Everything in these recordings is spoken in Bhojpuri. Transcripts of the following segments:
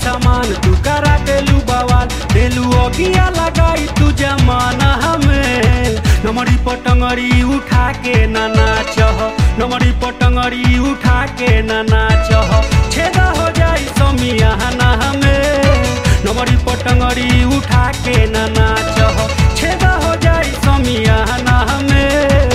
सामान तू करा देलू बवाल देलू अगिया लगाई तू जमाना हमें नमरी पटंगरी उठा के ना नाच नमरी पटंगरी उठा के ना नाच छेदा हो जाई समियाना हमें नमरी पटंगरी उठा के ना नाच छेदा हो जाई समियाना हमें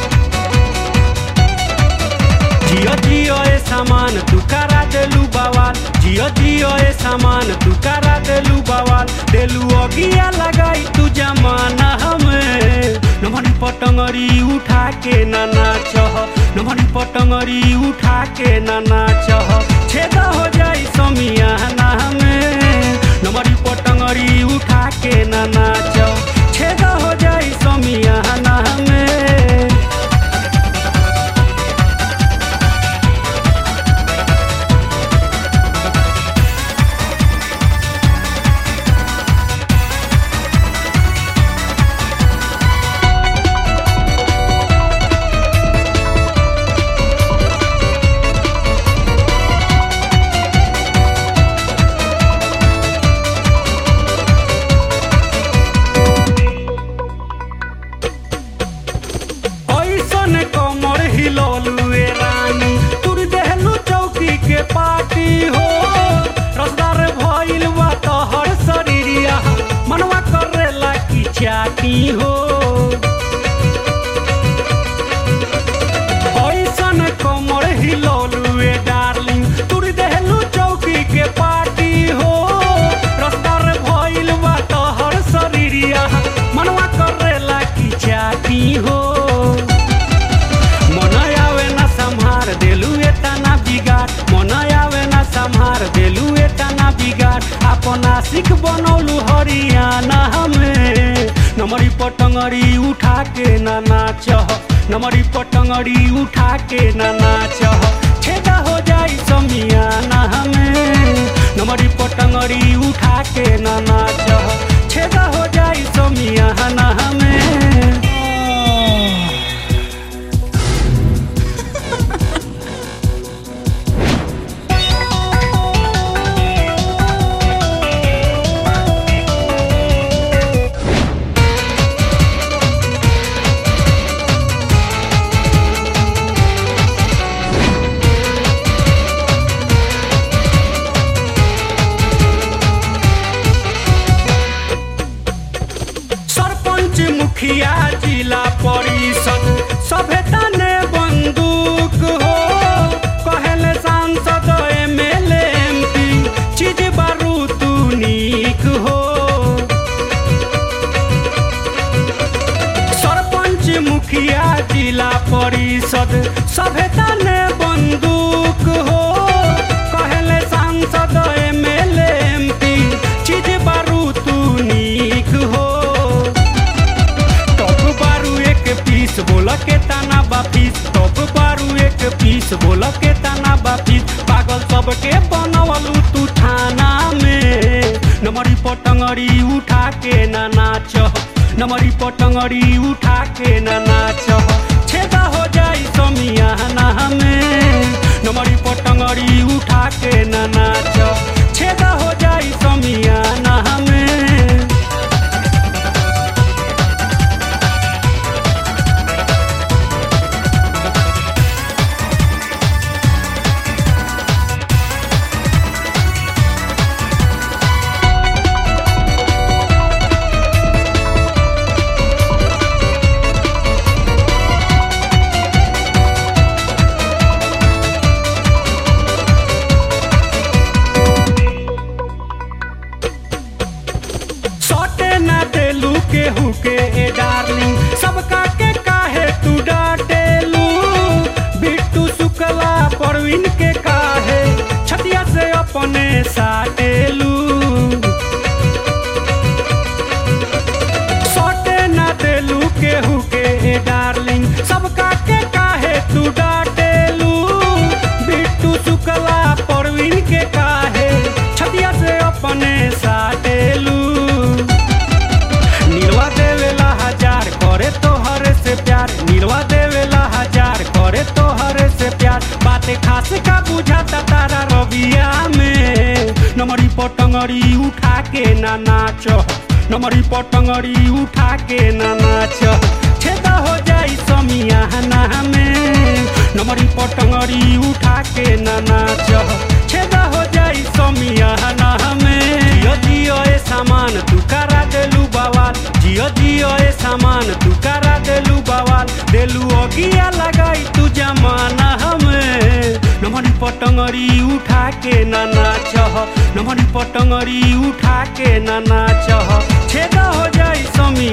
जियो जियो ए सामान तू करा देलू बवाल जियो जियो ए सामान तू करा देलू बवाल देलू अगिया लगाई तू जमाना हमें नमरी पटंगरी उठा के ना नाच नमरी पटंगरी उठा के ना नाच छेदा हो जाई समियाना हमें नमरी पटंगरी उठा के ना नाच छेदा हो जाई समियाना हमें ऐसन कमर हिलौलू ए रानी तुर देहलू चौकी के पार्टी हो रसदार भइल बा तोहर शरीरिया मनवा करेला की चाटी हो ऐसन कमर हिलौलू ए डार्लिंग तुर देहलू चौकी के पार्टी हो रसदार भइल बा तोहर शरीरिया मनवा करेला की चाटी हो मन आवे ना संहार देलू एतना बिगाड़ मन आवे ना संहार देलू एतना बिगाड़ अपन आशिक बनौलू हरियाणा हमें नमरी पटंगरी उठा के ना नाच नमरी पटंगरी उठा के ना नाच छेदा हो जाई समियाना हमें नमरी पटंगरी उठा के ना नाच छेदा हो जाई समियाना हमें सरपंच मुखिया जिला परिषद सभे तने बंदूक हो कहले सांसद एमएलए एमपी चीज बारू तू नीक हो सरपंच मुखिया जिला परिषद सभे तने बंदूक हो कहले सांसद एमएलए एमपी चीज बारू तू नीक हो टॉप बारू एक पीस बोल के ताना बापीस टॉप बारू एक पीस बोल के ताना बापीस पागल सबके बनवलू तू थाना में नमरी पटंगरी उठा के ना नाच नमरी पटंगरी उठा के ना नाच छेदा हो जाई समियाना हमें नमरी पटंगरी उठा के ना नाच छेदा हो जाई समियाना हमें सटे ना देलू केहू के ए डार्लिंग सबका के काहे तू डांटेलू बिट्टू शुक्ला परवीन के काहे छतिया से अपने साटेलू सटे ना देलू केहू के ए डार्लिंग सबका के काहे तू डांटेलू बिट्टू शुक्ला परवीन के काहे छतिया से अपने साटेलू नीलवा देवेला हजार करे तोहरे से प्यार नीलवा देवेला हजार करे तोहरे से प्यार बात बाटे खास का बुझाता तारा रबिया में नमरी पटंगरी उठा के ना नाच नमरी पटंगरी उठा के ना नाच छेदा हो जाई समियाना में नमरी पटंगरी उठा के ना नाच छेदा हो जाई समियाना में जियो जियो ए सामान तू करा देलू बवाल जियो जियो ए सामान तू करा देलू बवाल देलू अगिया लगाई तू जमाना हमें नमरी पटंगरी उठा के ना नाच नमरी पटंगरी उठा के ना नाच छेदा हो जाई समी